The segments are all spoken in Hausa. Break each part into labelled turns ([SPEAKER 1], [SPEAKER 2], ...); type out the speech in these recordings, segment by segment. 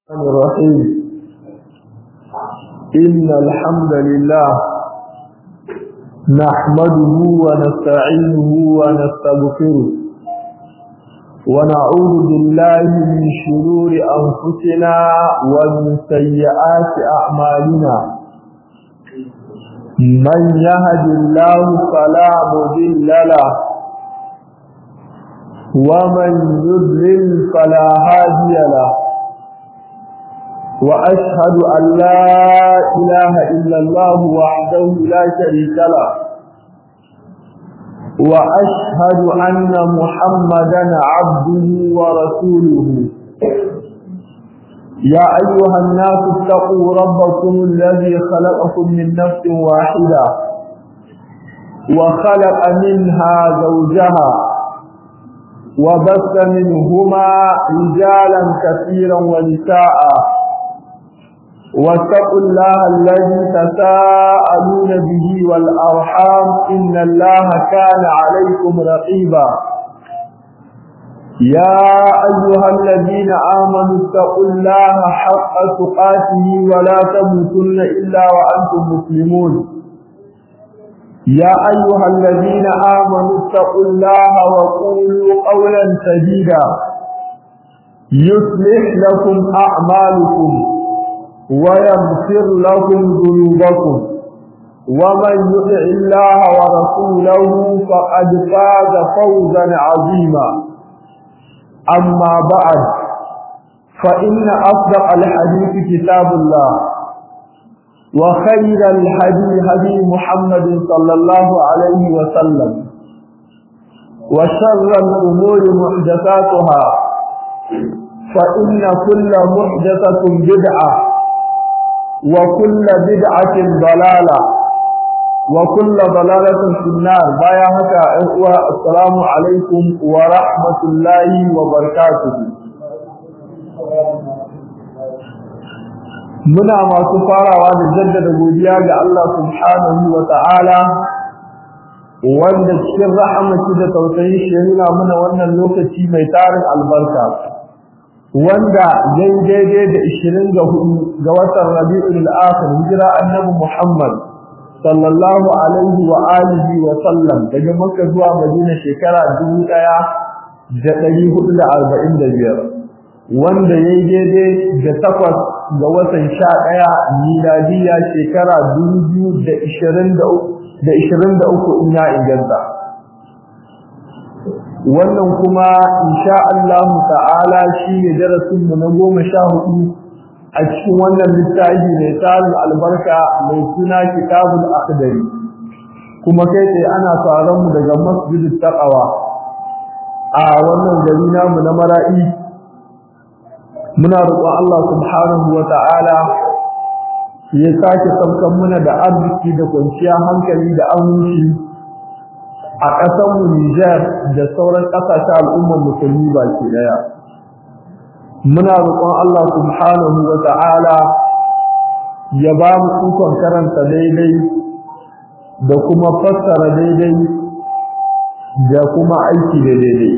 [SPEAKER 1] الرحمن الرحيم إن الحمد لله نحمده ونستعينه ونستغفره ونعوذ بالله من شرور أنفسنا ومن سيئات أعمالنا من يهد الله فلا مضل له ومن يضلل فلا هادي له وأشهد أن لا إله إلا الله وحده لا شريك له وأشهد أن محمدا عبده ورسوله يا أيها الناس اتقوا ربكم الذي خلقكم من نفس واحدة وخلق منها زوجها وبث منهما رجالا كثيرا ونساء واتقوا الله الذي تساءلون به والأرحام إن الله كان عليكم رقيبا يا أيها الذين آمنوا اتقوا الله حق تقاته ولا تموتن إلا وأنتم مسلمون يا أيها الذين آمنوا اتقوا الله وقولوا قولا سديدا يصلح لكم أعمالكم ويغفر لكم ذنوبكم ومن يطع الله ورسوله فقد فاز فوزا عظيما أما بعد فإن أصدق الحديث كتاب الله وخير الحديث هدي محمد صلى الله عليه وسلم وشر الأمور محدثاتها فإن كل محدثة بدعة وكل بدعة ضلالة وكل ضلالة في النار بايا هكا إخوة السلام عليكم ورحمة الله وبركاته muna masu farawa da jaddada godiya ga Allah subhanahu wa ta'ala wanda cikin rahamaci da tausayi shi nuna muna wannan lokaci mai tarin albarka wanda yayi daidai da 24 ga watan Rabiul Akhir hijira annabi Muhammad sallallahu alaihi wa alihi wa sallam daga Makka zuwa Madina shekara 1445 wanda yayi daidai da takwas ga watan 11 miladiya shekara 2023 da 23 in ya inganta wannan kuma insha Allah ta'ala shi ne darasin mu na goma sha hudu a cikin wannan littafi mai tarin albarka mai suna kitabul akhdari kuma kai sai ana tsaron mu daga masjidit taqwa a wannan gari namu na mara'i muna roƙon Allah subhanahu wa ta'ala ya sake saukan muna da arziki da kwanciya hankali da aminci a ƙasarmu Nijar da sauran ƙasashen al'ummar musulmi baki ɗaya. Muna roƙon Allah subhanahu wa ta'ala ya ba mu ikon karanta daidai da kuma fassara daidai da kuma aiki da daidai.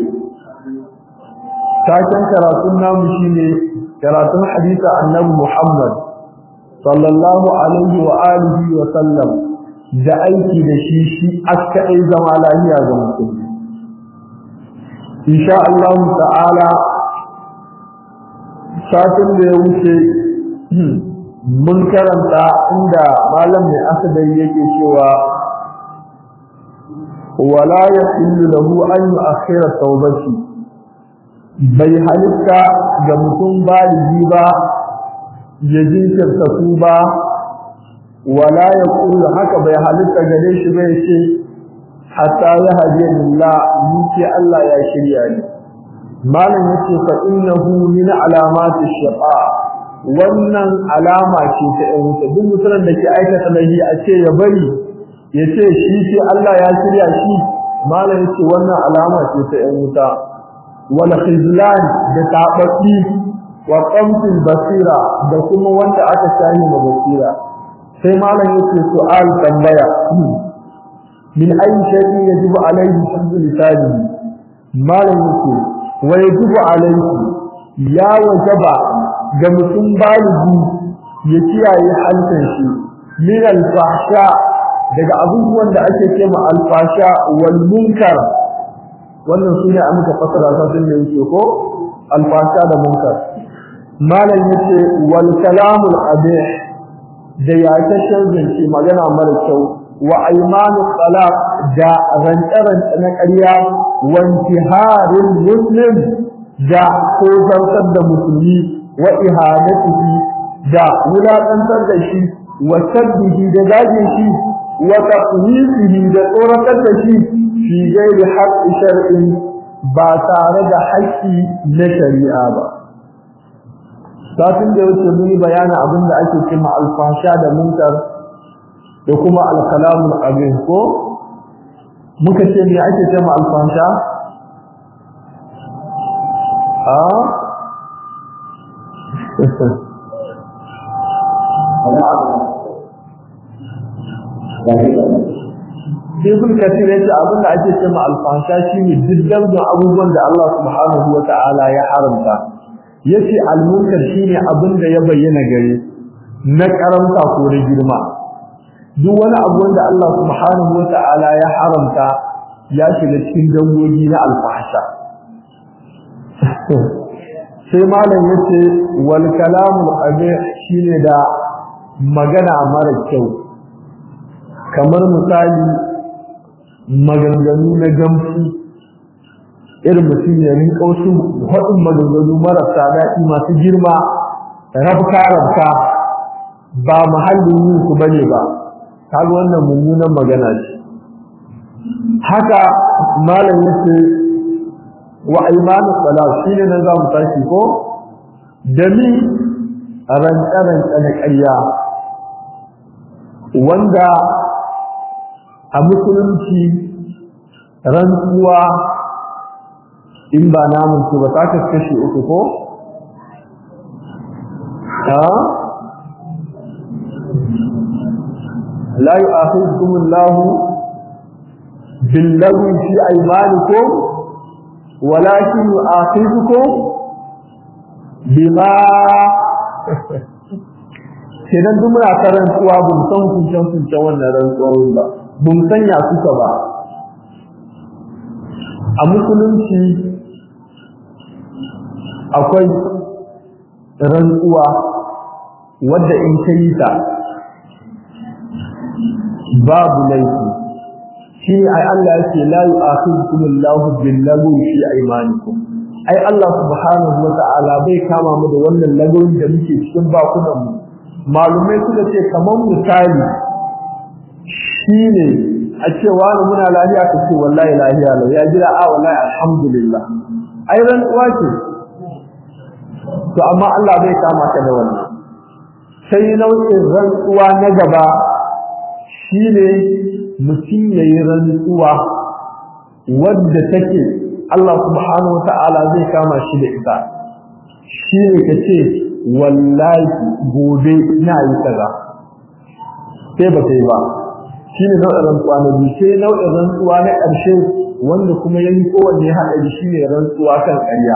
[SPEAKER 1] Taken karatun namu shine karatun hadisa annabi Muhammad sallallahu alaihi wa alihi wa sallam da aiki da shi shi askaɗai zama lafiya ga mutum insha Allah ta'ala satin da ya wuce mun karanta inda malam mai asadari yake cewa wala yahillu lahu an yu'akhkhira tawbati bai halitta ga mutum baligi ba ya jinkirta tuba wala ya kulu haka bai halitta gare shi bai ce hatta ya hadiya lillah ni ce Allah ya shirya ni malam yace fa innahu min alamati shaqa wannan alama ce ta ɗan wuta duk mutumin da ke aikata laifi a ce ya bari ya ce shi ce Allah ya shirya shi malam yace wannan alama ce ta ɗan wuta wal khizlan da tabaki wa qamtil basira da kuma wanda aka shahi ma basira sai malam yake su'al tambaya min ayi shay'in yajibu alayhi hifzu lisani malam yake wa yajibu alayhi ya wajaba ga mutum baligi ya kiyaye halkan shi min al-fahsha daga abubuwan da ake cewa al-fahsha wal munkar wannan sune an muka fasara ta sun da yake ko al-fahsha da munkar malam yace wal kalamul abih da ya ta zance magana mara kyau wa aymanu talaq da rantsaran na ƙarya wa intiharul muslim da ko zartar da musulmi wa ihanatihi da wulaƙantar da shi wa sabbihi da zagin shi wa taqwisihi da tsoratar da shi fi gairi haqqi shar'in ba tare da haƙƙi na shari'a ba satin da wuce mun yi bayanin abin da ake cewa alfasha da munkar da kuma alkalamul abin ko muka ce me ake cewa alfasha a Ibn Kathir ya ce abin da ake cewa alfasha shine diddan abubuwan da Allah subhanahu wa ta'ala ya haramta yace al-munkar shine abin da ya bayyana gare na karanta ko na girma duk wani abu wanda Allah subhanahu wa ta'ala ya haramta ya shiga cikin dangogi na alfasha sai malam yace wal kalamul qabih shine da magana mara kyau kamar misali maganganu na gamsu irin mutum ya rinka wasu haɗin maganganu marasa daɗi masu girma rabka rabka ba mahallin yin su bane ba kaga wannan mummunan magana ce haka malam yace wa aymanu salat shine nan za mu tashi ko dami rantsa rantsa na ƙarya wanda a musulunci rantsuwa in ba namun su ba ta kashe uku ko ha la yu'akhidhukum Allah bil-lagwi fi aymanikum walakin yu'akhidhukum bima kenan duk muna karantuwa bin san kuncin kuncin wannan rantsuwar ba bin sanya suka ba a musulunci akwai rantsuwa wadda in ka yi ta babu laifi shi ne ai Allah yake la yu'akhidhukum Allahu bil-lagwi fi aymanikum ai Allah subhanahu wa ta'ala bai kama mu da wannan lagwin da muke cikin bakunan mu malumai suka ce kaman misali shine a ce wani muna lafiya ka ce wallahi lafiya lau ya jira a wallahi alhamdulillah ai rantsuwa ce to amma Allah bai kama ka da wannan sai nau'in rantsuwa na gaba shine mutum yayi rantsuwa wadda take Allah subhanahu wata'ala zai kama shi da ita shine kace wallahi gobe ina yi kaza sai ba sai ba shine nau'in rantsuwa na biyu sai nau'in rantsuwa na ƙarshe wanda kuma yayi kowanne haɗari shine rantsuwa kan ƙarya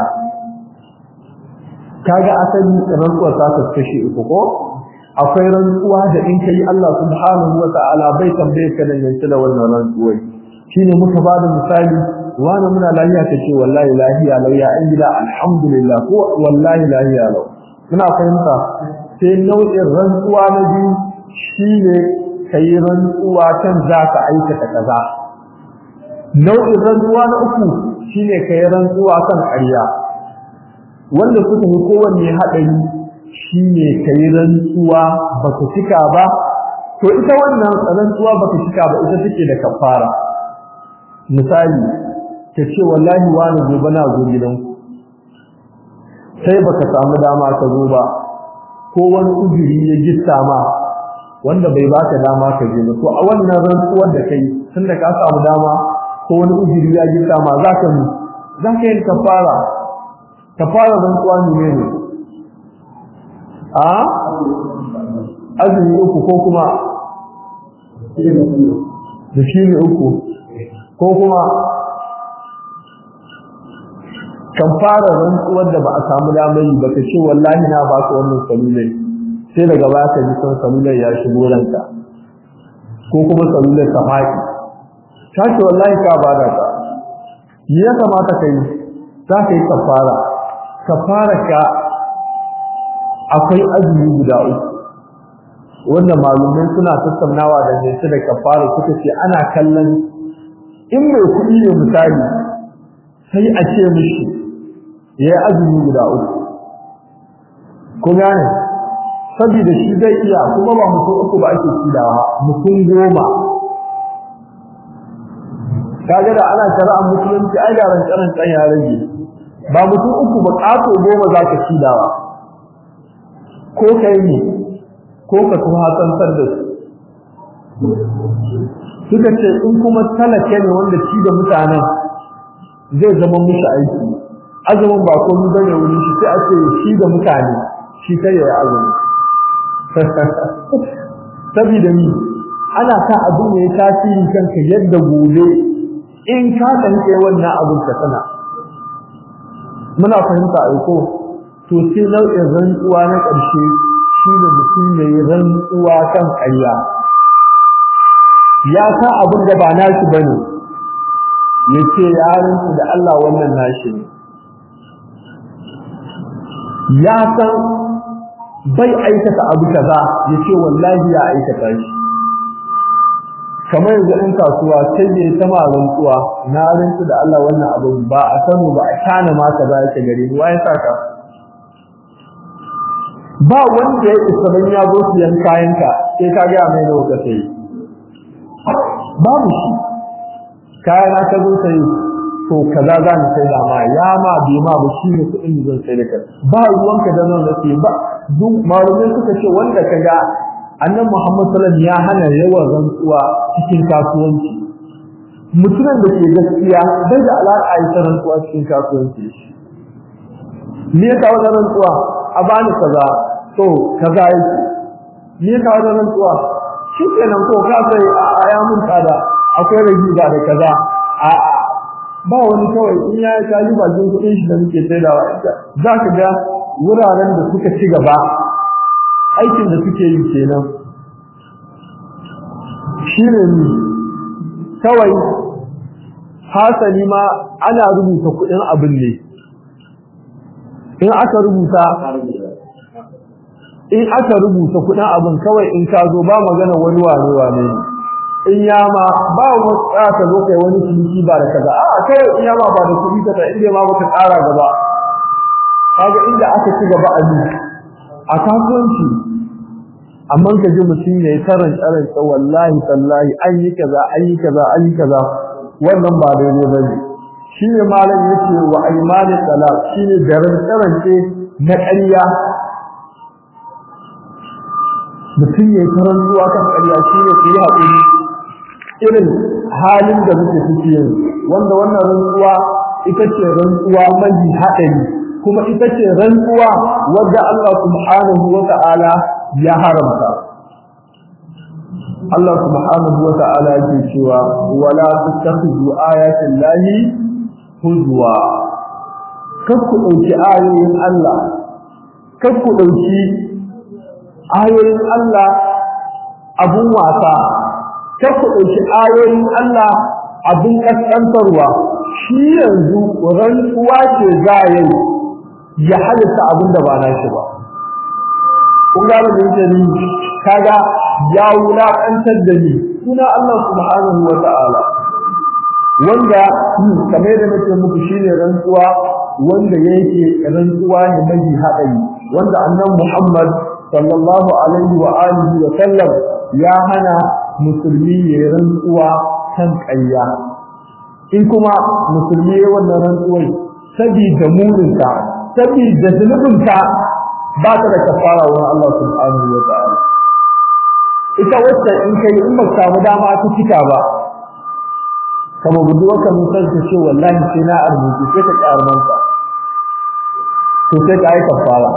[SPEAKER 1] kaga asali rantsuwa ta kashe uku ko akwai rantsuwa da in kai Allah subhanahu wa ta'ala bai tambaye ka dan yanke da wannan rantsuwai shine muka bada misali wani muna lafiya kace wallahi lafiya lau ya an gida alhamdulillah ko wallahi lafiya lau muna fahimta sai nau'in rantsuwa na biyu shine kai rantsuwa kan za ka aikata kaza nau'in rantsuwa na uku shine kai rantsuwa kan ƙarya wanda suka yi kowanne haɗari shi ne ka yi rantsuwa ba ka cika ba to ita wannan rantsuwa ba ka cika ba ita take da kafara misali ka ce wallahi wani gobe na zo gidanku sai baka samu dama ka zo ba ko wani uzuri ya gitta ma wanda bai baka dama ka je ba to a wannan rantsuwar da kai tunda ka samu dama ko wani uzuri ya gitta ma za ka za ka yi kafara kafara rantsuwa ne ne a azumi uku ko kuma da shi ne uku ko kuma kan fara rantsuwar da ba a samu damar yi ba ka ce wallahi na ba ka wannan salulai sai daga baya ka ji son salulai ya shigo ranka ko kuma salulai ka faɗi ta ce wallahi ka ba da ka me ya kamata ka yi za ka yi kafara kafara ka akwai azumi guda uku wanda malumai suna tattaunawa da ne da kafara suka ce ana kallon in mai kuɗi ne misali sai a ce mishi ya yi azumi guda uku ko gane saboda shi zai iya kuma ba mutum uku ba ake cidawa mutum goma kaga da ana shari'ar musulunci ai garan karan kan ya rage ba mutum uku ba ƙato goma za ka cidawa ko kai ne ko ka kuma hatsantar da su suka ce in kuma talake ne wanda ci da mutanen zai zama mushi aiki azumin ba komai bane wurin shi sai a ce shi da mutane shi kai ya azumi saboda ni ana sa abin ya tasiri kanka yadda gobe in ka san kai wannan abin ka sana muna fahimta aiko to sai nau'in rantsuwa na ƙarshe shi da mutum ya yi rantsuwa kan ƙarya ya san abin da ba nashi bane ya ce ya rantsu da Allah wannan nashi ne ya san bai aikata abu kaza ya ce wallahi ya aikata shi kamar yanzu in kasuwa sai ne ta ma rantsuwa na rantsu da Allah wannan abu ba a sanu ba a kana ma kaza yake gare ni wai saka ba wanda ya isa ban ya zo siyan kayanka sai ka ga mai nawa ka sai babu shi kayan ka zo sai to kaza za ni sai da ma ya ma bi ma ba shi ne kuɗin da zan sai da kai ba ruwanka da nan nake ba duk malumai suka ce wanda kaga annabi Muhammad sallallahu alaihi wasallam ya hana yawan rantsuwa cikin kasuwanci mutumin da ke gaskiya bai da alaƙa yi ta rantsuwa cikin kasuwanci me ya kawo da rantsuwa a bani kaza to kaza yake me ya kawo da rantsuwa shi kenan ko ka sai a ya mun tsada akwai ragi ba da kaza a ba wani kawai in ya kaji bakin kuɗin shi da muke saidawa ita za ka ga wuraren da suka ci gaba aikin da suke yi kenan shi ne ni kawai hasali ma ana rubuta kuɗin abin ne in aka rubuta in aka rubuta kuɗin abin kawai in ka zo ba magana wani wane wane ne in yama ba wani ka zo kai wani ciniki ba da kaza a kawai in yama ba da kuɗi ka ta inda ma baka ƙara gaba kaga inda aka ci gaba a ni a kasuwanci amma ka ji mutum ya yi taran taran ta wallahi tallahi an yi kaza an yi kaza an yi kaza wannan ba daidai ba ne shi ne malam yake wa aimanin talaq shi ne garin tarance na ƙarya mutum ya yi taran zuwa kan ƙarya shi ne su yi haƙuri irin halin da muke ciki yanzu wanda wannan rantsuwa ita ce rantsuwa mai haɗari kuma ita ce rantsuwa wadda Allah subhanahu wa ta'ala ya haramta Allah subhanahu wa ta'ala yake cewa wala tattakhidhu ayatin lahi huzwa kar ku dauki ayoyin Allah kar ku dauki ayoyin Allah abun wasa kar ku dauki ayoyin Allah abun kaskantarwa shi yanzu rantsuwa ce za yayi ya halitta abin da ba na shi ba kun gane da yake ni kaga ya wulakantar da ni suna Allah subhanahu wa ta'ala wanda kamar da nake muku shine rantsuwa wanda yake rantsuwa ne mai haɗari wanda annabi Muhammad sallallahu alaihi wa alihi wa sallam ya hana musulmi ya rantsuwa kan ƙarya in kuma musulmi ya wannan rantsuwar sabida muninta sabida zunubinta ba ta da kafara wurin Allah subhanahu wa ta'ala ita wacce in kai in ba samu dama ta cika ba kama buduwa ka musar ta ce wallahi sai na arzuki sai ka karmanta to sai ka yi kafara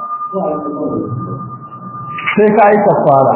[SPEAKER 1] sai ka yi kafara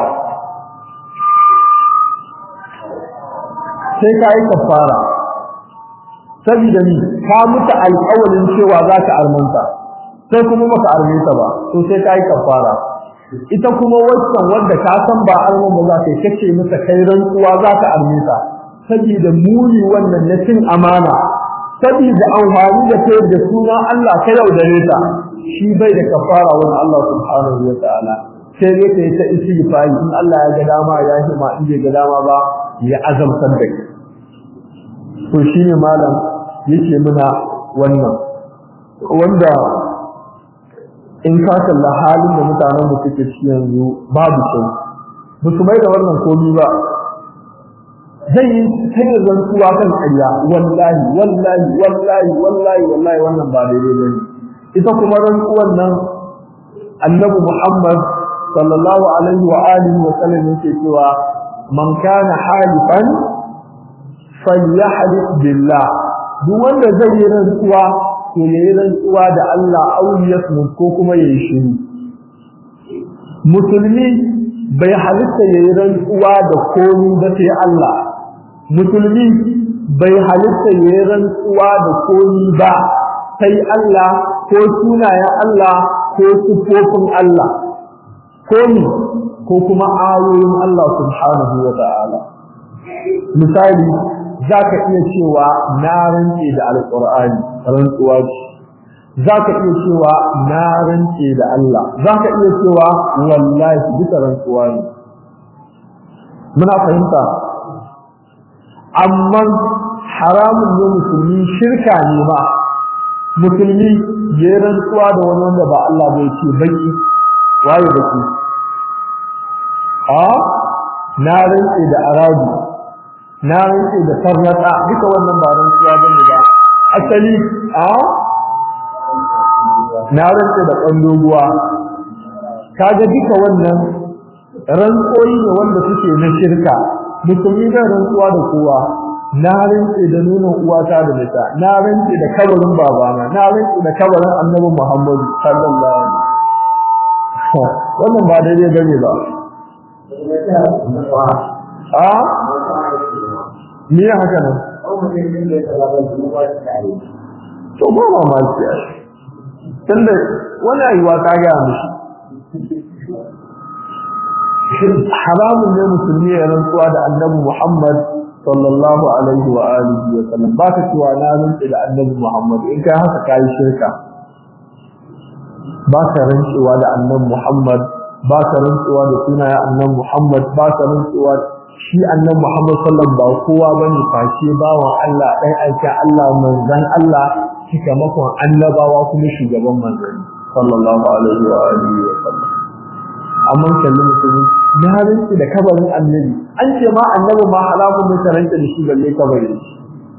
[SPEAKER 1] sai ka yi kafara saboda ni ka mutu alƙawarin cewa za ka armanta sai kuma baka arme ta ba to sai ka yi kafara ita kuma waccan wanda ka san ba arman ba za ka yi kace mata kai rantsuwa za ka arme ta saboda muni wannan na cin amana saboda amfani da kai da suna Allah ka yaudare ta shi bai da kafara wani Allah subhanahu wa ta'ala sai dai kai ta istighfari in Allah ya ga dama ya shi ma in bai ga dama ba ya azamtar da kai to shine malam yake muna wannan wanda in ka kalla halin da mutanen da suke ciki yanzu babu kyau ba su mai da wannan komi ba zai yi sai da zantuwa kan ƙarya wallahi wallahi wallahi wallahi wallahi wannan ba daidai bane ita kuma rantsuwan nan annabi Muhammad sallallahu alaihi wa alihi wa sallam yake cewa man kana halifan falyahlif billah duk wanda zai yi rantsuwa to yayi rantsuwa da Allah auliyasmu ko kuma yayi shiru musulmi bai halitta yayi rantsuwa da komai ba sai Allah musulmi bai halitta yayi rantsuwa da komai ba sai Allah ko sunayen Allah ko sifofin Allah ko ni ko kuma ayoyin Allah subhanahu wa ta'ala misali zaka iya cewa na rantse da alqur'ani rantsuwa ce zaka iya cewa na rantse da Allah zaka iya cewa wallahi duka rantsuwa ne muna fahimta amma haramun ne musulmi shirka ne ba musulmi ya rantsuwa da wani wanda ba Allah bai ce baki waye baki a na rantse da arabi na rantse da farnata duka wannan ba rantsuwa bane ba asali a na rantse da kandoguwa kaga duka wannan rantsoyi ne wanda suke na shirka musulmi da rantsuwa da kowa na rantse da nuna uwata da nita na rantse da kabarin babana na rantse da kabarin annabi Muhammad sallallahu alaihi wasallam wannan ba daidai bane ba a me ya haka nan to ba ma ma ce tunda wani ayuwa ta ga mishi haramun ne musulmi ya rantsuwa da annabi Muhammad sallallahu alaihi wa alihi wa sallam ba ka cewa na rantsi da annabi Muhammad in kai haka kai shirka ba ka rantsuwa da annabi Muhammad ba ka rantsuwa da sunayen annabi Muhammad ba ka rantsuwa shi annabi Muhammad sallallahu ba kowa bane face bawan Allah dai aika Allah manzon Allah sakamakon annabawa kuma shugaban manzon sallallahu alaihi wa alihi wa sallam amma kallon musulmi na rinci da kabarin annabi an ce ma annabi ma halamun ne taranta da shi balle kabarin shi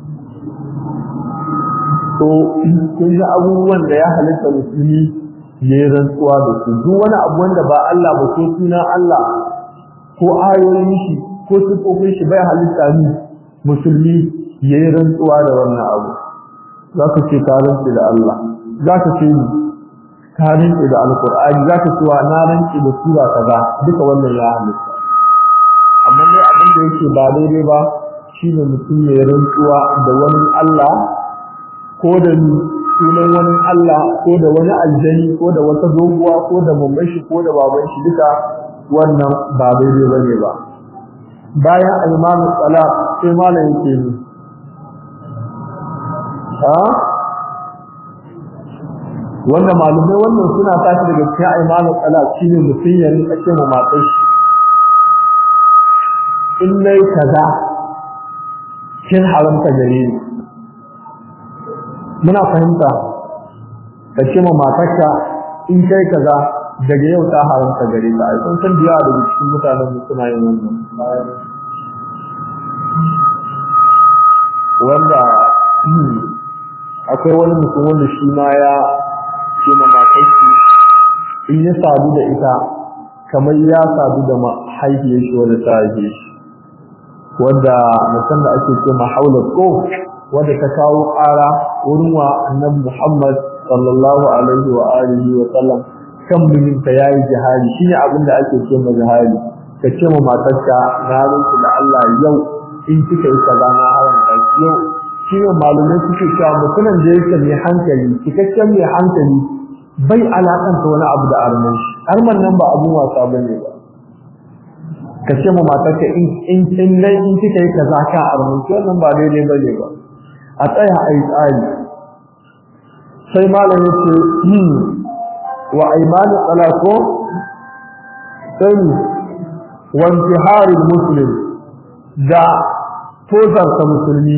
[SPEAKER 1] to kun ga abubuwan da ya halitta musulmi ya yi rantsuwa da su duk wani abu wanda ba Allah ba ko suna Allah ko ayoyin shi ko sifofin shi bai halitta ni musulmi ya yi rantsuwa da wannan abu za ka ce ka rantsi da Allah za ka ce ni ka rinke da alkur'ani za ka cewa na rinke da sura kaza duka wannan ya halitta amma dai abin da yake ba daidai ba shine mutum ya rantsuwa da wani Allah ko da sunan wani Allah ko da wani aljani ko da wata doguwa ko da mamman shi ko da baban shi duka wannan ba daidai bane ba bayan al-imamu salat sai malam yake ni ha wanda malumai wannan suna tashi daga cikin aimanu tsala shine mutum ya rinka ce ma matar shi in nayi kaza kin haramta gare ni muna fahimta ka ce ma matarka in kai kaza daga yau ta haramta gare ta ai kun san biya daga cikin mutanen mu suna yin wannan wanda akwai wani mutum wanda shi ma ya ce ma matarki in ya sadu da ita kamar ya sadu da mahaifiyar shi wanda ta haife shi wanda mutum da ake ce ma haula ko wanda ta kawo ƙara wurin wa annabi Muhammad sallallahu alaihi wa alihi wa sallam kan mijinta yayi jihadi shine abin da ake ce ma jihadi ka ce ma matarka na rinki da Allah yau in kika yi kaza na haramta yau shi ne malumai suke cewa mutumin da yake mai hankali cikakken mai hankali bai alakanta wani abu da arman shi arman nan ba abun wasa bane ba ka ce ma matarka in in in dai in kika yi kaza ka arman shi wannan ba daidai bane ba a tsaya a yi tsari sai malam ya ce wa aimanu talako sai wa intiharul muslim da tozarta musulmi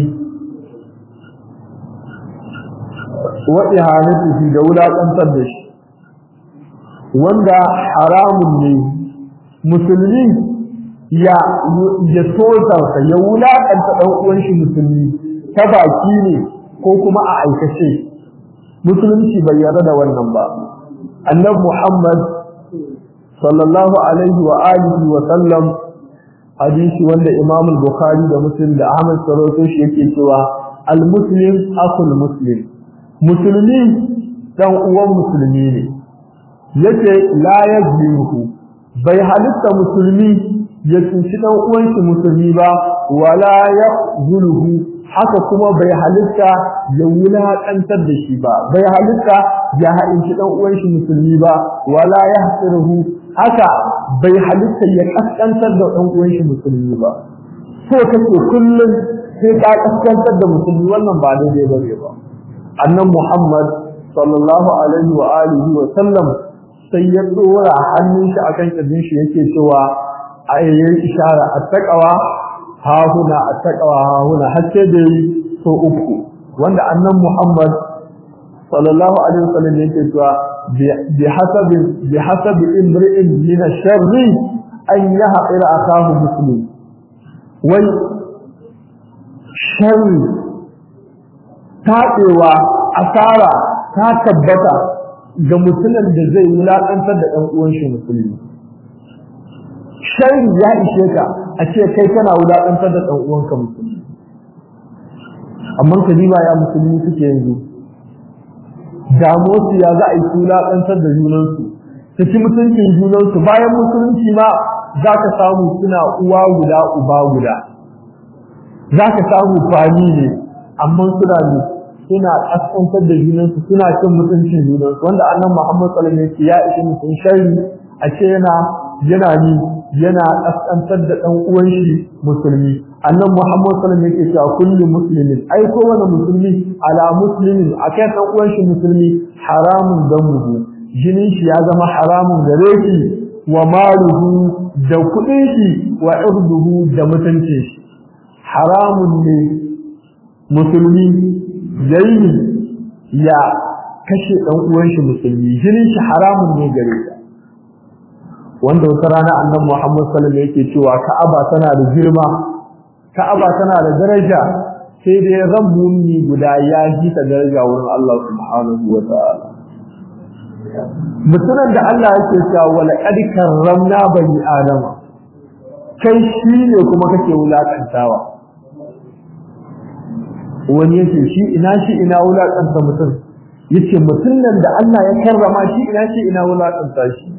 [SPEAKER 1] wa ihanatihi da wulaƙantar da shi wanda haramun ne musulmi ya ya tozarta ya wulaƙanta ɗan uwan shi musulmi ta baki ne ko kuma a aikace musulunci bai yarda da wannan ba annabi Muhammad sallallahu alaihi wa alihi wa sallam hadisi wanda Imam Bukhari da Muslim da Ahmad sarauto shi yake cewa al-muslim akhul muslim musulmi dan uwan musulmi ne yake la yazlimuhu bai halitta musulmi ya tsinci dan uwan shi musulmi ba wala yaqzuluhu haka kuma bai halitta ya wulaƙantar da shi ba bai halitta ya haɗinci ɗan uwan shi musulmi ba wala ya hasiruhu haka bai halitta ya ƙasƙantar da ɗan uwan shi musulmi ba so kake kullum sai ka ƙasƙantar da musulmi wannan ba daidai ba ne ba annan muhammad sallallahu alaihi wa alihi wa sallam sai ya ɗora hannun shi akan ƙirjin shi yake cewa a yayin ishara a taƙawa hahuna a taƙawa hahuna har sai da yi so uku wanda annan Muhammad sallallahu alaihi wasallam yake cewa bi hasabi bi hasabi imri'in min ash-sharri an yahqira akahu muslim wai sharri taɗewa asara ta tabbata ga mutumin da zai wulaƙantar da ɗan uwan shi musulmi sharri ya ishe ka a ce kai kana wulaƙantar da ɗan uwanka musulmi amma ka ba ya musulmi suke yanzu damuwarsu ya za a yi su wulaƙantar da junansu su ci mutuncin junansu bayan musulunci ma za ka samu suna uwa guda uba guda za ka samu fani ne amma suna ne suna ƙasƙantar da junansu suna cin mutuncin junansu wanda annan muhammad sallallahu alaihi wasallam ya ishi mutum sharri a ce yana yana ni yana kaskantar da dan uwan shi musulmi annan muhammad sallallahu alaihi wasallam yake cewa kullu muslimin ai ko wani musulmi ala muslimin akai dan uwan shi musulmi haramun damuhu jinin shi ya zama haramun gare shi wa maluhu da kudin shi wa irduhu da mutuncin shi haramun ne musulmi yayi ya kashe dan uwan shi musulmi jinin shi haramun ne gare shi wanda wata rana annabi Muhammad sallallahu alaihi wasallam yake cewa Ka'aba tana da girma Ka'aba tana da daraja sai dai ran mumini guda ya ji ta daraja wurin Allah subhanahu wa ta'ala mutumin da Allah yake cewa wala qad karramna bani adama kai shi ne kuma kake wulakantawa wani yace shi ina shi ina wulakanta mutum yace mutumin da Allah ya karrama shi ina shi ina wulakanta shi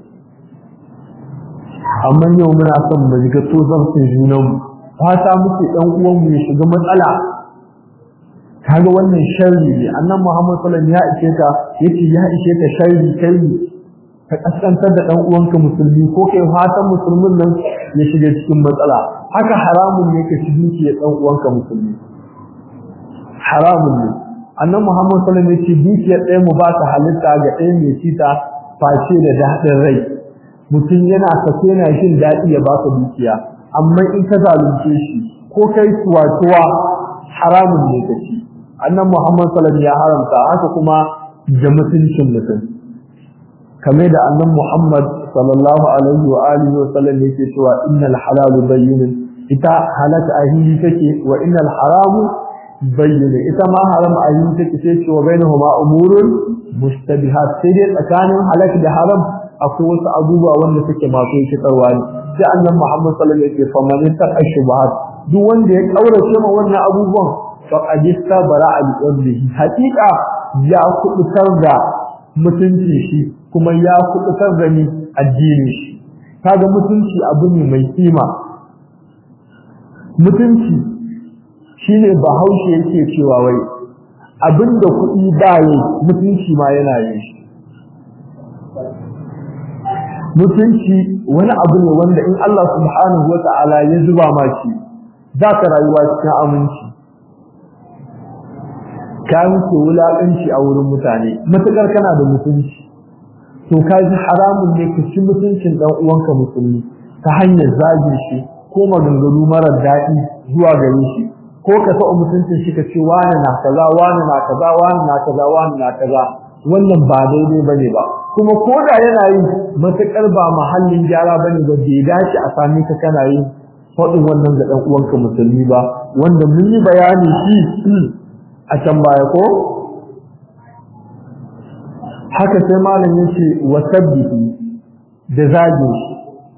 [SPEAKER 1] amma yau muna son mu ga to zan san junan mu fata muke dan uwan mu ya shiga matsala kaga wannan sharri ne annabi Muhammad sallallahu alaihi wasallam ya ishe ka yace ya ishe ka sharri kai ka kaskantar da dan uwanka musulmi ko kai fatan musulmin nan ya shiga cikin matsala haka haramun ne ka ci dukiyar dan uwanka musulmi haramun ne annabi Muhammad sallallahu alaihi wasallam ya ce dukiyar ɗaya mu ba ta halitta ga ɗaya mai cita face da daɗin rai mutum yana sake na jin daɗi ya baka dukiya amma in ka zalunce shi ko kai tuwa haramun ne ka ci annan muhammad sallallahu ya haramta haka kuma da mutuncin mutum kamar da annan muhammad sallallahu alaihi wa alihi wa sallam yake cewa innal halal bayyin ita halata ahili take wa innal haram bayyin ita ma haram ahili take sai ce wa bainahuma umurun mustabihat sai dai tsakanin halak da haram akwai wasu abubuwa wanda suke masu rikitarwa ne sai annan Muhammad sallallahu alaihi wasallam ya ce faman taqa shubuhat duk wanda ya kaurace ma wannan abubuwan faqad istabara al qadrihi haqiqa ya kubutar da mutunci shi kuma ya kubutar da ni addini shi kaga mutunci abu ne mai kima mutunci shine bahaushe yake cewa wai abinda kuɗi ba yi mutunci ma yana yin shi mutunci wani abu ne wanda in Allah subhanahu wata'ala ya zuba ma shi za ka rayuwa cikin aminci ka wuce wulaƙanci a wurin mutane matuƙar kana da mutunci to ka ji haramun ne ka ci mutuncin ɗan uwanka musulmi ta hanyar zagin shi ko maganganu marar daɗi zuwa gare shi ko ka taɓa mutuncin shi ka ce wani na kaza wani na kaza wani na kaza wani na kaza wannan ba daidai bane ba kuma ko da yana yi matuƙar ba mahallin gyara bane ba bai dace a sami ka kana yin faɗin wannan ga ɗan uwanka musulmi ba wanda mun yi bayani shi a can baya ko haka sai malam yace wasabbihi da zage shi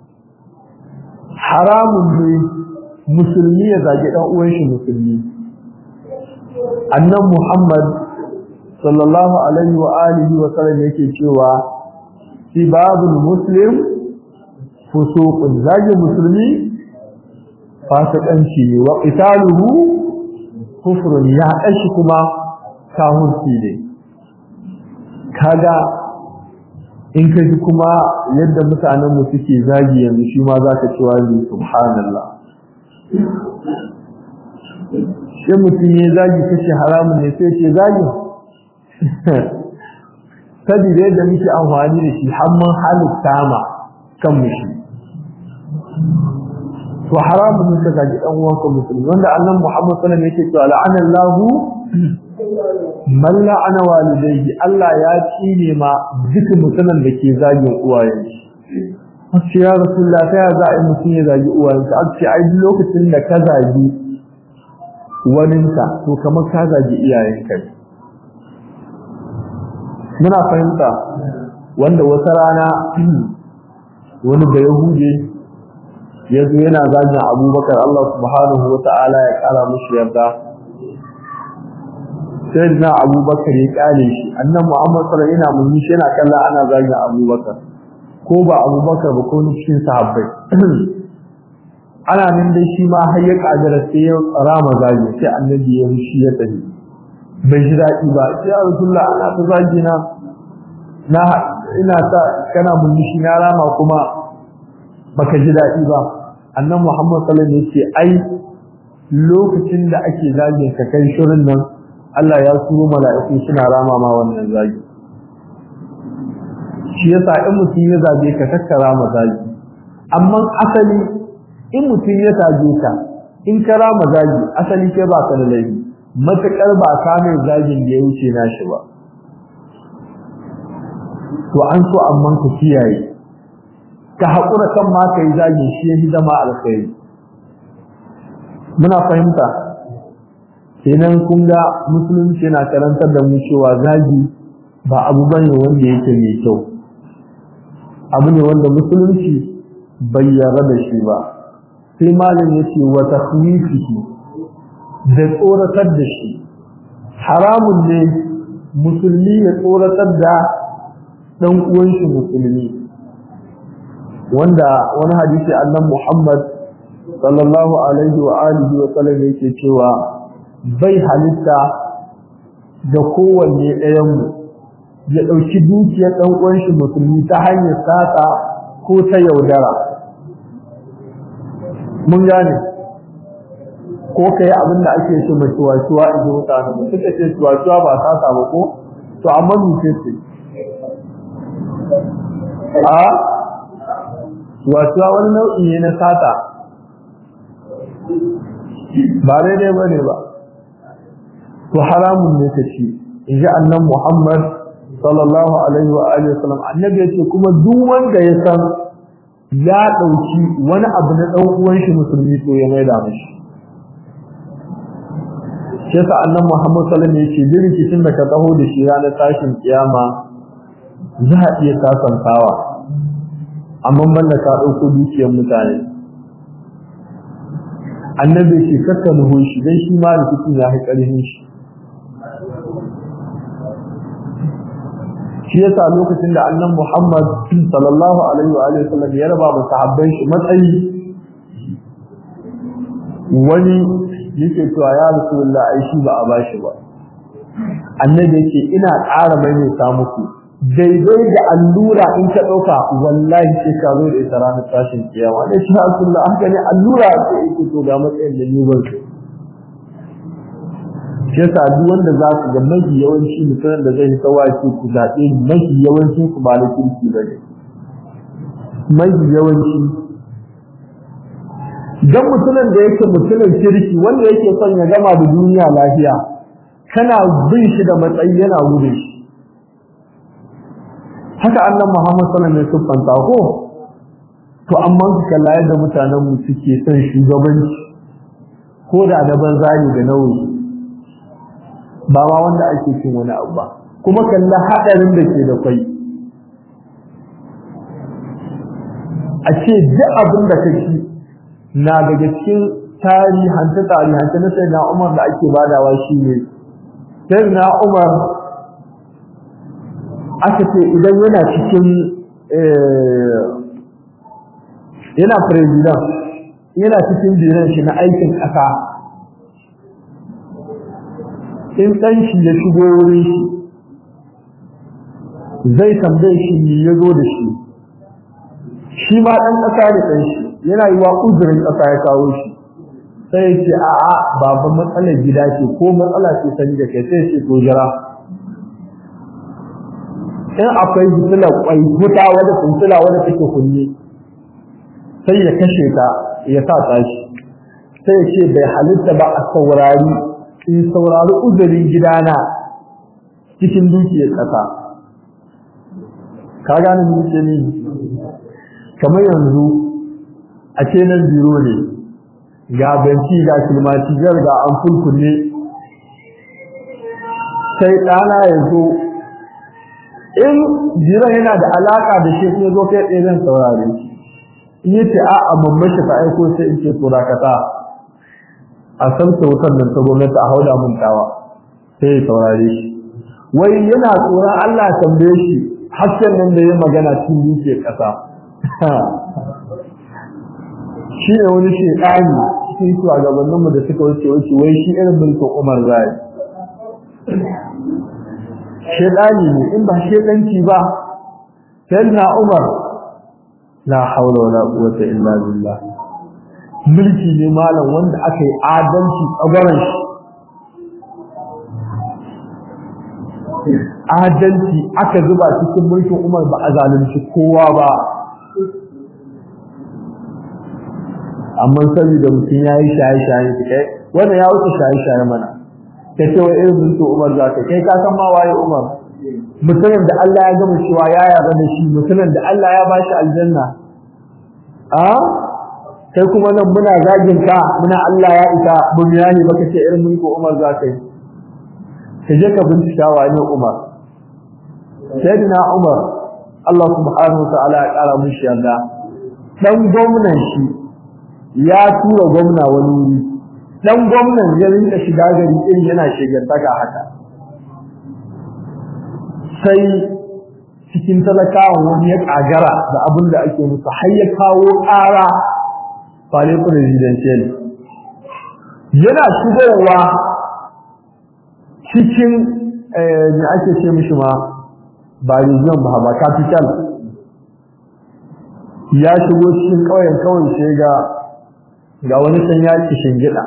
[SPEAKER 1] haramun ne musulmi ya zage dan uwan shi musulmi annan muhammad sallallahu alaihi wa alihi wa sallam yake cewa sibabul muslim fusuqun zage musulmi fasikanci ne wa qitaluhu kufrun ya kashi kuma kahunci ne kaga in ka ji kuma yadda mutanen mu suke zagi yanzu shi ma zaka ci wazi subhanallah sai mutum ya zagi kace haramun ne sai ce zagi sabida yadda muke amfani da shi har mun halitta ma kan mu shi to haramun ne ka zagi dan uwanka musulmi wanda annabi Muhammad sallallahu alaihi wasallam yake cewa la'anallahu man la'ana walidayhi Allah ya tsine ma duk mutumin da ke zagin uwayen shi Ake ya Rasulullah ta za a yi mutum ya zagi uwayensa ake ai duk lokacin da ka zagi waninka to kamar ka zagi iyayenka ne muna fahimta wanda wata rana wani da Yahudi ya zo yana zagin Abubakar Allah subhanahu wa ta'ala ya kara mushi yarda sai na abubakar ya kare shi annan muhammad sallallahu yana mun shi yana kalla ana zagin abubakar ko ba abubakar ba ko ni cikin sahabbai ana nan dai shi ma har ya kagara sai ya rama zagi sai annabi ya shi ya tafi bai ji daɗi ba sai rasulullah ana ta zagi na na ina ta kana mun shi na rama kuma baka ji daɗi ba annan muhammad sallallahu alaihi wasallam ya ce ai lokacin da ake zagin ka kai shirin nan Allah ya suro mala'iku suna rama ma wannan zagi shi yasa in mutum ya zage ka kakkara ma zagi amma asali in mutum ya zage ka in ka rama zagi asali kai ba ka da laifi matakar ba ka mai zagin da ya wuce nashi ba to an so amma ka kiyaye ka haƙura kan ma ka yi zagi shi ya zama alkhairi muna fahimta kenan kun ga musulunci yana karantar da mu cewa zagi ba abu bane wanda yake mai kyau abu ne wanda musulunci bai yarda da shi ba sai malam yace wa takhwifihi da tsoratar da shi haramun ne musulmi ya tsoratar da dan uwan shi musulmi wanda wani hadisi annabi Muhammad sallallahu alaihi wa alihi wa sallam yake cewa bai halitta ga kowanne ɗayanmu ya ɗauki dukiyar ɗan uwan shi musulmi ta hanyar sata ko ta yaudara mun gane ko ka yi abin da ake ce mai tuwa-tuwa in ji mutane ba suka ce tuwa-tuwa ba sata ba ko to amma muke ce a tuwa-tuwa wani nau'i ne na sata ba daidai ba ne ba to haramun ne ka ci in ji annan Muhammad sallallahu alaihi wa alihi wasallam annabi yace kuma duk wanda ya san ya dauki wani abu na dan uwan shi musulmi to ya maida mishi sai sa annan Muhammad sallallahu alaihi wasallam yace rikicin da ka taho da shi ranar tashin kiyama za a iya sasantawa amma banda ka dauko dukiyar mutane annabi ce kakka nuhu shi dan shi ma rikicin ya haƙarin shi shi yasa lokacin da annan Muhammad sallallahu alaihi wa alihi wasallam ya raba ba sahabbai shi matsayi wani yake cewa ya rasulullah ai shi ba a bashi ba annabi yake ina ƙara maimaita muku daidai da allura in ka ɗauka wallahi sai ka zo da ita ranar tashin kiyama ne shi rasulullah haka ne allura ce yake to ga matsayin da ni ban shi yasa duk wanda za ku ga mafi yawanci mutumin da zai yi tsawaci ku zaɓe mafi yawancin ku ba na kirki ba ne mafi yawanci dan mutumin da yake mutumin kirki wanda yake son ya gama da duniya lafiya kana bin shi da matsayi yana gudun shi haka annan Muhammad sallallahu alaihi wasallam ya ko to amma su kalla yadda mutanen mu suke son shugabanci ko da da banza ne da nauyi ba ma wanda ake cin wani abu ba kuma kalla hadarin da ke da kai a ce duk abin da kake na daga cikin tarihanta tarihanta na sai na Umar da ake badawa shi ne sai na Umar aka ce idan yana cikin yana president yana cikin jiran shi na aikin ƙasa in ɗan shi ya shigo wurin shi zai tambaye shi ne ya zo da shi shi ma ɗan ƙasa da ɗan shi yana yi wa uzurin ƙasa ya kawo shi sai ya ce a'a baban matsalar gida ce ko matsala ce sani da kai sai ce to jira in akwai fitilar kwai wuta wadda fitila wadda take kunne sai ya kashe ta ya sa tashi sai ya ce bai halitta ba a saurari in saurari uzurin gidana cikin dukiyar ƙasa ka gane ni ce ni kamar yanzu a ce nan biro ne ga benci ga kilmaci ga an fulkunne sai ɗana ya zo in jiran yana da alaka da shi sai zo kai tsaye zan saurare shi in yace a a mamman shi ta aiko sai in ce turakata a san sautan nan ta gwamnati a hauda mun tawa sai ya saurare shi wai yana tsoron Allah ya tambaye shi hasken nan da ya magana cikin dukiyar kasa shi ne wani shekani cikin shugabanninmu da suka wuce wuce wai shi irin mulkin Umar zai shedani ne in ba shedanci ba sayyidina Umar la haula wala quwwata illa billah mulki ne malam wanda aka yi adalci tsagaran shi adalci aka zuba cikin mulkin Umar ba a zalunci kowa ba amma saboda mutum yayi shaye-shaye kai wannan ya wuce shaye-shaye mana ka ce wa irin mutu Umar za ka kai ka san ma waye Umar mutumin da Allah ya gama cewa ya yarda da shi mutumin da Allah ya bashi aljanna a kai kuma nan muna zagin ka muna Allah ya isa mun yayi baka ce irin mutu Umar za ka yi ka je ka bincika wane Umar sayyidina Umar Allah subhanahu wa ta'ala ya kara mishi yarda dan gwamnan shi ya tura gwamna wani wuri dan gwamnan ya rinka shiga gari irin yana shigantaka haka sai cikin talakawan wani ya kagara da abin da ake musu har ya kawo ƙara fale presidential yana shigowa cikin me ake ce mishi ma ba region ba ba capital ya shigo cikin ƙauyen kawai sai ga ga wani san ya ci shingida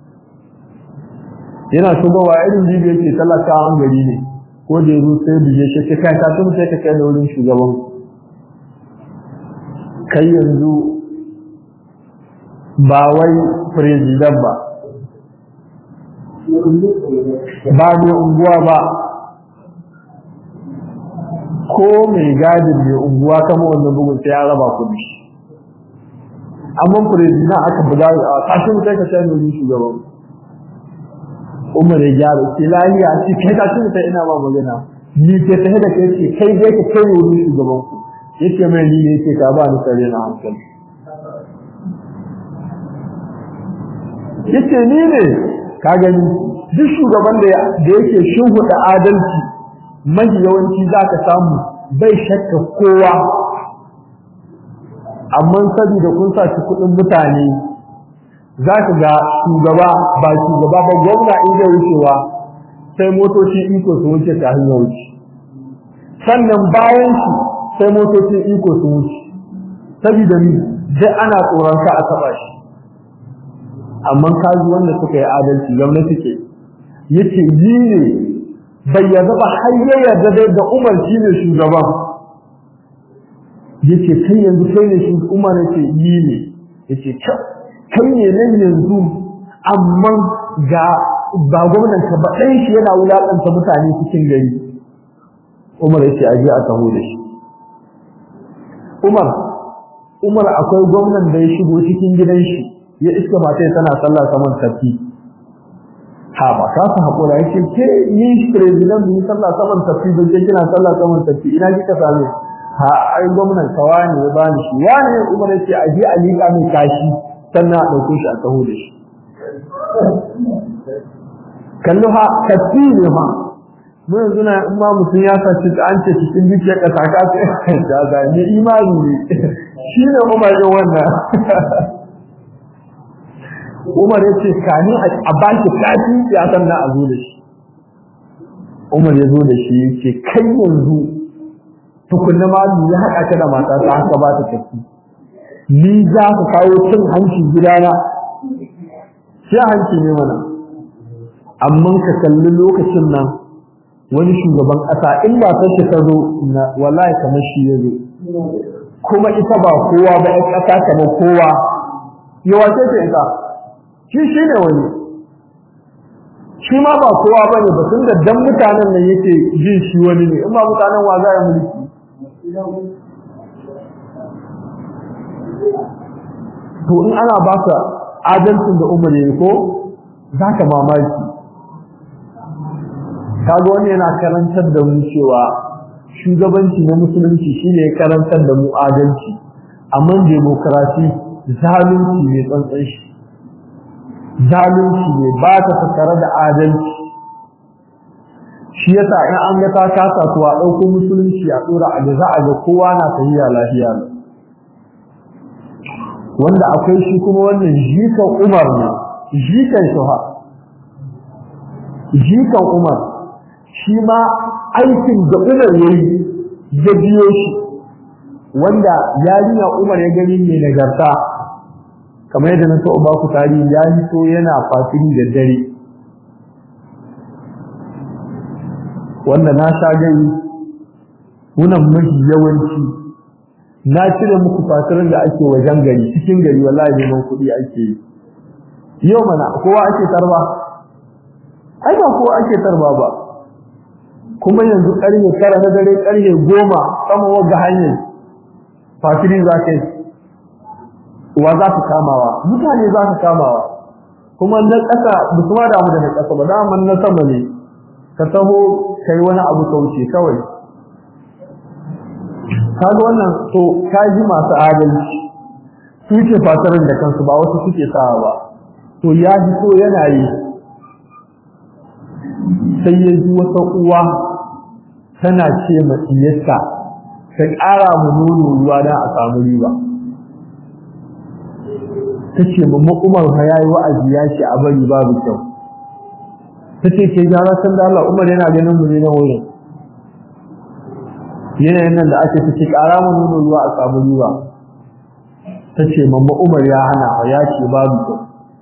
[SPEAKER 1] yana shigowa irin bibi yake talakawan gari ne ko da yazo sai bije shi ka kai ka tun sai ka kai da wurin shugaban kai yanzu ba wai president ba ba ne unguwa ba ko mai gadin mai unguwa kama wannan bugun sai ya raba kudi amma president aka buga a kashin sai ka sai da wurin shugaban umar ya gyara ce lahiya ce kai ka tun sai ina ba magana ni ke tahe da kai ce kai dai ka kai wurin shugaban ku yace mai ni ne yake ka ba ni sare na hankali yace ni ne ka gani duk shugaban da yake shuhuda adalci mai yawanci zaka samu bai shakka kowa amma saboda kun sa kudin mutane za ka ga shugaba ba shugaba ba gwamna in zai wucewa sai motoci iko su wuce ta hanyar wuce sannan bayan shi sai motocin iko su wuce saboda ni dai ana tsoron ka a taba shi amma kaji wanda suka yi adalci gwamnati ke yace yi ne bai yarda ba har ya yarda dai da Umar shi ne shugaban yace kai yanzu kai ne shi Umar yace yi ne yace kai ne nan yanzu amma ga ba gwamnan ka ba ɗan shi yana wulaƙanta mutane cikin gari Umar yace aje a taho da shi Umar Umar akwai gwamnan da ya shigo cikin gidan shi ya iska matai tana sallah saman tafi ha ba ka su haƙura yake ke ni president ni sallah saman tafi ban je kina sallah saman tafi ina kika same ha ai gwamnan kawa ne ya bani shi wani Umar yace a je a liƙa mai kashi sannan a ɗauko shi a taho da shi kallo ha tafi ne ma mu yanzu na in ma mutum ya sace an ce cikin dukiyar ƙasa ka ce da ga ne imani ne shi ne Umar ɗin wannan Umar ya ce kani a baki kafi ya san na a zo da shi Umar ya zo da shi ya ce kai yanzu tukunna ma ya haɗa ka da mata ta haka ba ta tafi ni za ka kawo cin hanci gidana shi hanci ne mana amma ka kalli lokacin nan wani shugaban ƙasa in ba ta shi ta zo na wallahi kamar shi ya zo kuma ita ba kowa ba ƴan ƙasa kamar kowa yawa ce ce ita shi shi ne wani shi ma ba kowa ba ne ba tun da dan mutanen nan yake jin shi wani ne in ba mutanen wa za ya mulki to in ana ba ka adalcin da umar yayi ko za ka mamaki kaga wani yana karantar da mu cewa shugabanci na musulunci shine ya karantar da mu adalci amma demokrasi zalunci ne tsantsan shi zalunci ne ba ta tattare da adalci shi yasa in an ga ta kasa to a ɗauko musulunci a tsora a ga za a ga kowa na tafiya lafiya wanda akwai shi kuma wannan jikan umar ne jikan shuha jikan umar shi ma aikin da umar ya yi ya biyo shi wanda yarinya umar ya gani mai nagarta kamar yadda na so ba ku tarihi ya hito yana fasiri da dare wanda na sha gani wunan mafi yawanci na cire muku fasirin da ake wajen gari cikin gari wallahi neman kuɗi ake yi yau mana kowa ake tarba ai ba kowa ake tarba ba kuma yanzu ƙarfe tara na dare ƙarfe goma sama wagga hanyar fasiri za ka yi wa za ka kamawa mutane za ka kamawa kuma na ƙasa ba su ma damu da na ƙasa ba daman na sama ne ka taho kai wani abu kauce kawai kaga wannan to kaji masu adalci su ce fatarin da kansu ba wasu suke sawa ba to ya ji so yana yi sai ya ji wata uwa tana ce ma iyarta ta ƙara mu nono ruwa don a samu riba ta ce mamma umar fa ya yi wa'azi ya ce a bari babu kyau ta ce ke gyara san da Allah umar yana ganin mu ne na wurin yanayin nan da ake ta ce ƙara mu nono ruwa a samu riba ta ce mamma umar ya hana fa ya ce babu kyau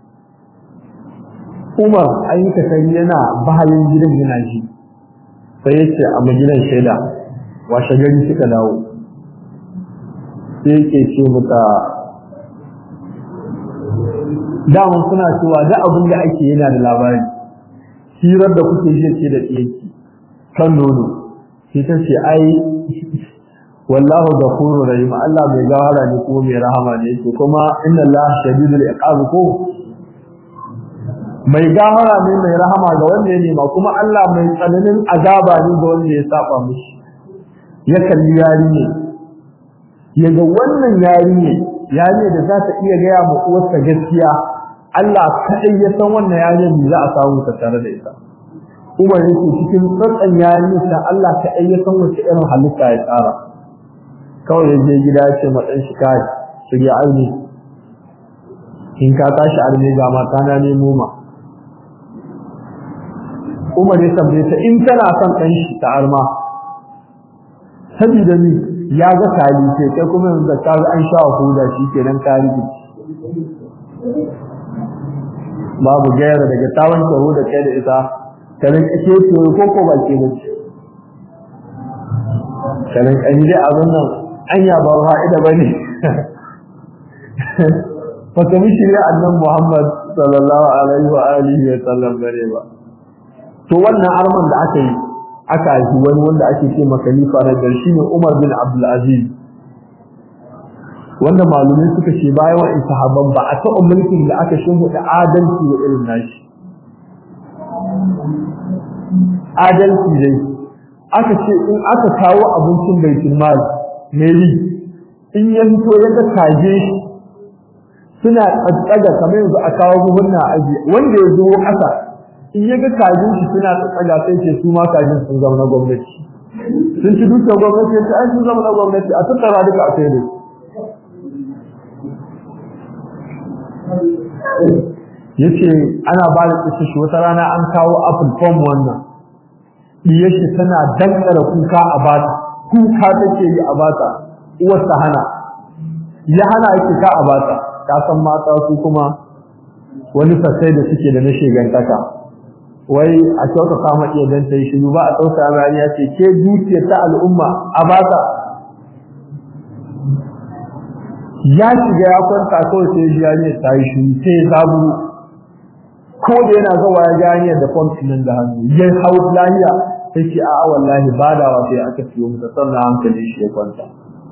[SPEAKER 1] umar ayyuka sai yana bayan gidan yana ji sai ya ce a maginan shaida washe gari suka dawo sai yake ce mata daman suna cewa da abin da ake yana da labari hirar da kuke ji ce da tsiyaki kan nono sai ta ce ai wallahu ghafurur rahim Allah mai gawara ne kuma mai rahama ne to kuma inna Allah shadidul iqab ko mai gawara ne mai rahama ga wanda ya nema kuma Allah mai tsananin azaba ne ga wanda ya saba mishi ya kalli yari ne yaga wannan yari ne yari da za ta iya gaya ma uwarsa gaskiya Allah kaɗai ya san wannan yarin da za a samu ta tare da ita Umar yake cikin tsatsan yarin sa Allah kaɗai ya san wace irin halitta ya tsara kawai ya je gida ya ce ma ɗan shi kai shirya aini in ka tashi arme ga mata na nemo ma Umar ya tambaye ta in tana son ɗan shi ta arma saboda ni ya ga kali ce kai kuma yanzu da ka an sha huda shi kenan ka rike babu gaira daga tawon tsaro da kai da ita kanin ake ce ko ko ba ke bace kanin an yi abin nan anya ba fa'ida bane fa ta mishi ne annan Muhammad sallallahu alaihi wa alihi wa sallam bare ba to wannan arman da aka yi aka yi wani wanda ake ce ma khalifa na gar shine Umar bin Abdul Aziz wanda malumai suka ce bayan wa'in sahabban ba a taɓa mulkin da aka shimfiɗa adalci wa irin nashi adalci dai aka ce in aka kawo abincin baitul mal meri in ya fito ya ga kaje suna tsattsaga kamar yanzu a kawo buhunna aji wanda ya zo ƙasa in ya ga kajin shi suna tsattsaga sai ce su ma kajin sun zama na gwamnati sun ci dukkan gwamnati ya ce ai sun zama na gwamnati a tattara duka a kai da yace ana ba da kisa shi wata rana an kawo apple form wannan diyar shi tana dankara kuka a bata kuka take yi a bata uwar ta hana ya hana yake ka a bata ka san mata su kuma wani fasai da suke da na shegantaka wai a kyauta kama iya dan ta yi shi ba a tsauka rani ya ce ke dukiyar ta al'umma a bata ya shiga ya kwanta kawai sai ya ne ta yi shi sai ya zabu ko da yana zawa ya gani da fomtin nan da hannu ya hau lahiya sai ce a wallahi badawa sai aka siyo masa sannan hankali shi ya kwanta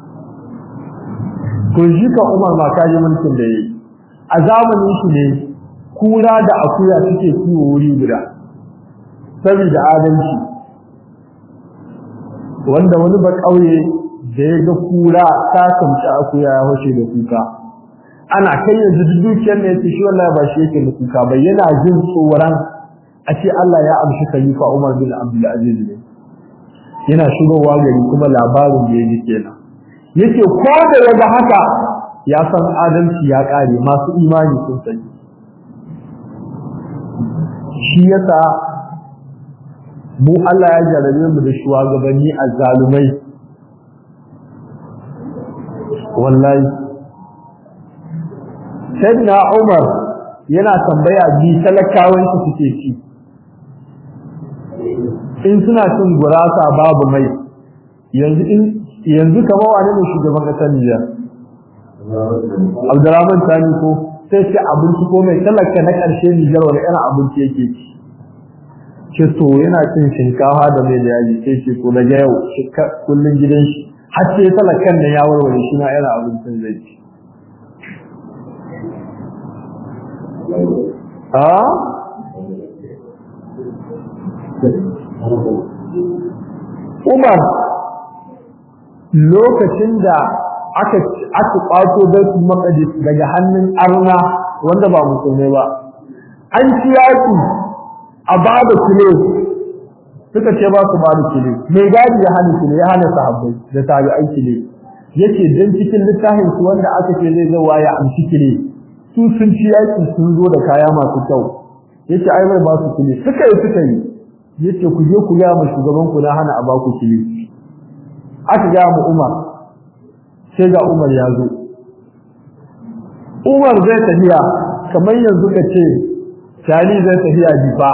[SPEAKER 1] to shi ka Umar ma kaji mulkin da yayi a zamanin shi ne kura da akuya suke kiwo wuri guda saboda adalci wanda wani ba kauye da ya ga kura ta kamci akuya ya hoshe da kuka ana kai yanzu dukiyar ne yace shi wallahi ba shi yake da kuka ba yana jin tsoron a ce Allah ya amshi khalifa Umar bin Abdul Aziz ne yana shigowa gari kuma labarin da yake kenan yace ko da yaga haka ya san adalci ya kare masu imani sun sani shi yasa mu Allah ya jarabe mu da shugabanni azzalumai wallahi sayyidina Umar yana tambaya bi talakawan su suke ci in suna cin gurasa babu mai yanzu in yanzu kamar wani ne shugaban kasar Nijar Abdurrahman Tani ko sai ce abinci ko mai talaka na ƙarshe Nijar wani irin abinci yake ci ce to yana cin shinkafa da mai da yaji sai ce to daga yau kullun gidan shi har sai talakan da ya warware shi na irin abincin zai ci a Umar lokacin da aka aka kwato Baitul Maqdis daga hannun arna wanda ba musulmai ba an ci yaki a bada kile suka ce ba su bada kile mai gadi ya hana kile ya hana sahabbai da tabi'ai kile yake dan cikin littafin su wanda aka ce zai zo ya amshi kile su sun ci yaki sun zo da kaya masu kyau yace ai bai ba su kile suka yi suka yi yace ku je ku ga mu shugaban ku na hana a ba ku kile aka ga mu Umar sai ga Umar ya zo Umar zai tafiya kamar yanzu ka ce Shali zai tafiya jifa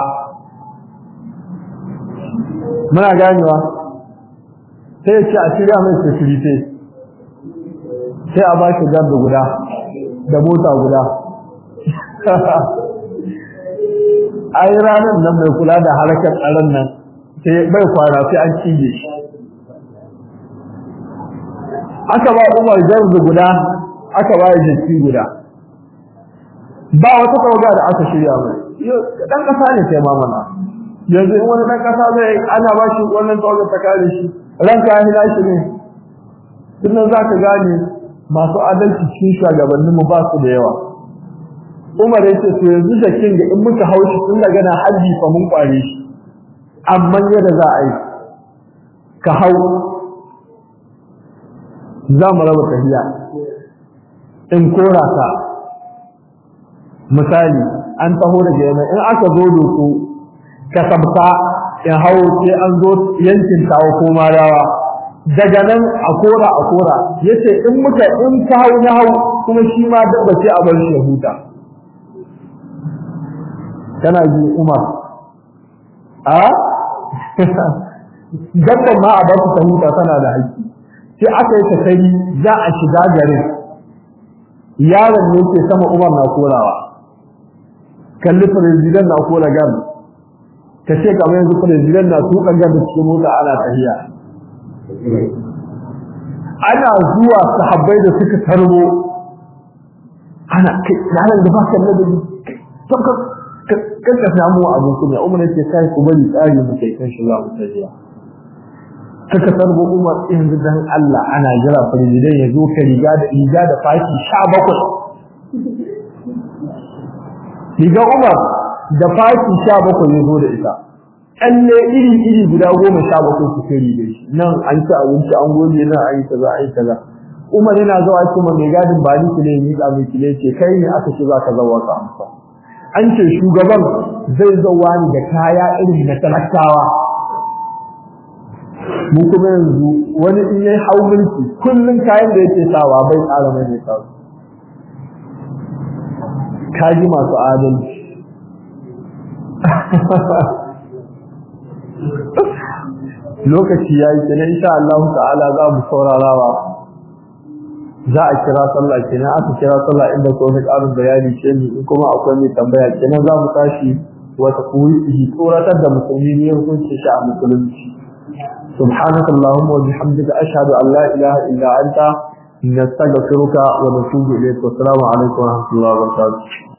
[SPEAKER 1] muna ganewa sai ce a shirya mai security sai a ba shi garda guda da mota guda ai ranar nan mai kula da harkar tsaron nan sai bai kwana sai an cije shi aka ba Umar garda guda aka ba jiki guda ba wata tawaga da aka shirya mai dan kasa ne sai mamana yanzu in wani dan kasa zai ana ba shi wannan tawaga ta kare shi ranka ya hila shi ne sannan zaka gane masu adalci cikin shugabannin mu ba su da yawa Umar yace to yanzu da kin ga in muka haushi tun daga na haji fa mun kware shi amma yadda za a yi ka hau za mu raba tafiya in kora ka misali an taho daga yana in aka zo doku ka sabta in hawo sai an zo yankin tawo ko marawa daga nan a kora a kora yace in muka in ka hau na hau kuma shi ma dabba ce a bar shi ya huta kana ji Umar a dabban ma a bar ta huta tana da haƙƙi sai aka yi takari za a shiga garin yaron ne ke sama Umar na korawa kalli president na kora gam ka ce kamar yanzu president na tuka gam cikin mota ana tahiya ana zuwa sahabbai da suka tarbo ana kai yaron da ba ka ladabi tabbas kan ka samu abu kuma umar yake kai ku bari tsari mu kai kan shi za mu tafiya kaka tarbo umar yanzu dan Allah ana jira president ya zo ka riga da riga da fashi 17 riga umar da fashi 17 ya zo da ita kalle iri iri guda goma sha bakwai su kai da shi nan an ci abinci an gode nan an yi kaza an yi kaza umar yana zuwa kuma mai gadin ba ni ne ni da mai kile ce kai ne aka ce za ka zawa ka amsa an ce shugaban zai zauwa ni da kaya irin na talakawa mu kuma yanzu wani in yayi hau mulki kullun kayan da yake sawa bai tsara mai mai sawa kaji masu adalci lokaci yayi kenan insha Allah ta'ala za mu saurarawa za a kira sallah kenan aka kira sallah inda ko wani ƙarin bayani ce ni in kuma akwai mai tambaya kenan za mu tashi wata kuwi tsoratar da musulmi ne hukunci shi a musulunci سبحانك اللهم وبحمدك أشهد أن لا إله إلا أنت نستغفرك ونتوب إليك والسلام عليكم ورحمة الله وبركاته